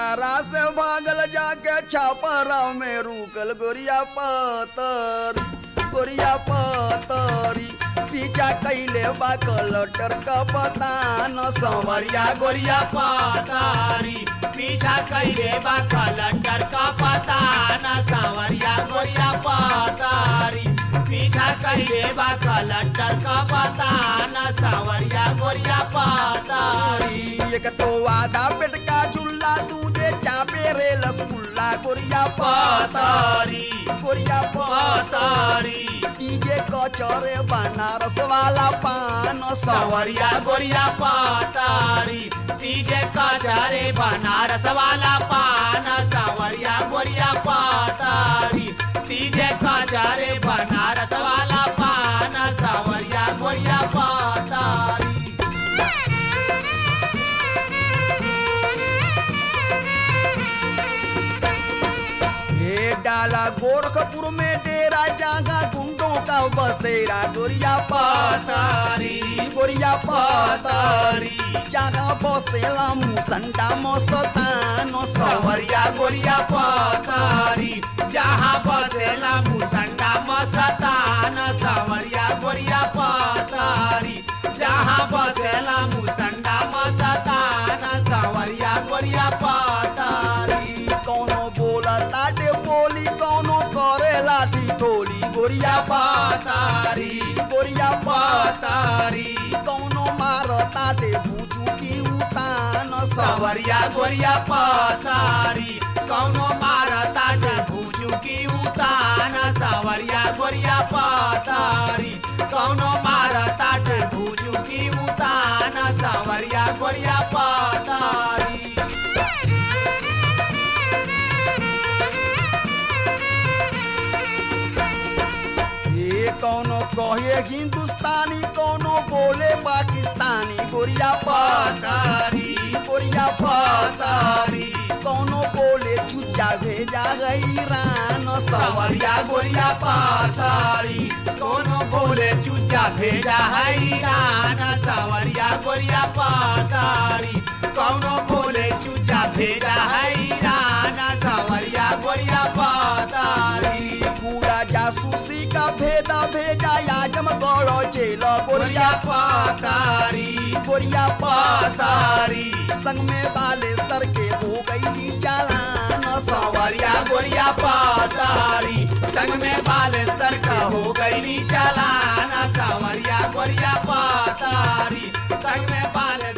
आरा से भागल जाके छापरा में रुकल गोरिया पतरी गोरिया पतरी पीछा कैले बा कलटर का पता न संवरिया गोरिया पतारी पीछा कैले बा कलंडर का पता न सावरिया गोरिया पतारी पीछा कैले बा कलंडर का पता न सावरिया गोरिया पतारी पतारी एक तो आधा पेट का झुल्ला दूजे चापे रे रसगुल्ला गोरिया पतारी पतारी गोरिया पतारी पतारी डीजे कचरे बनारस वाला पान सावरिया सवरिया गोरिया पतारी तीजे कचारे बनारस वाला पान सावरिया गोरिया पतारी तीजे कचारे बनारस वाला पान सावरिया गोरिया पतारी ये डाला गोरखपुर में डेरा जागा गुंडों का बसेरा गोरिया पतारी पतारी गोरिया पतारी जागा बसेला मुसंडा मस्तान सवरिया गोरिया पतारी जहाँ बसेला मुसंडा मस्तान सावरिया गोरिया पतारी जहाँ बसेला मुसंडा मस्तान सावरिया गोरिया पतारी कौनो बोला ताटे बोली कौनो करे लाठी ठोली गोरिया पतारी गोरिया पतारी कौनो मार ताटे बुजू की उतान सावरिया गोरिया पतारी कौनो मारता भूजू की उतान सावरिया गोरिया पतारी कौनो मारता भूजू की उतान सावरिया गोरिया पतारी ये कौनो कहे हिंदुस्तानी कौनो बोले पाकिस्तानी गोरिया पतारी पतारी गोरिया पतारी कौनो बोले चुच्चा भेजा गई ईरान सवरिया गोरिया पतारी कोनो बोले चुचा भेजा है ईरान सावरिया गोरिया पतारी कोनो बोले चुचा भेजा है ईरान सावरिया गोरिया पतारी पूरा जासूसी का भेदा भेजा याजम गौड़ जेल गोरिया गोरिया पतारी गोरिया पतारी पतारी संग में बाले सर के हो गई चालान सवरिया गोरिया पतारी संग में बाल सर का हो गई चालान सावरिया गोरिया पतारी संग में बाल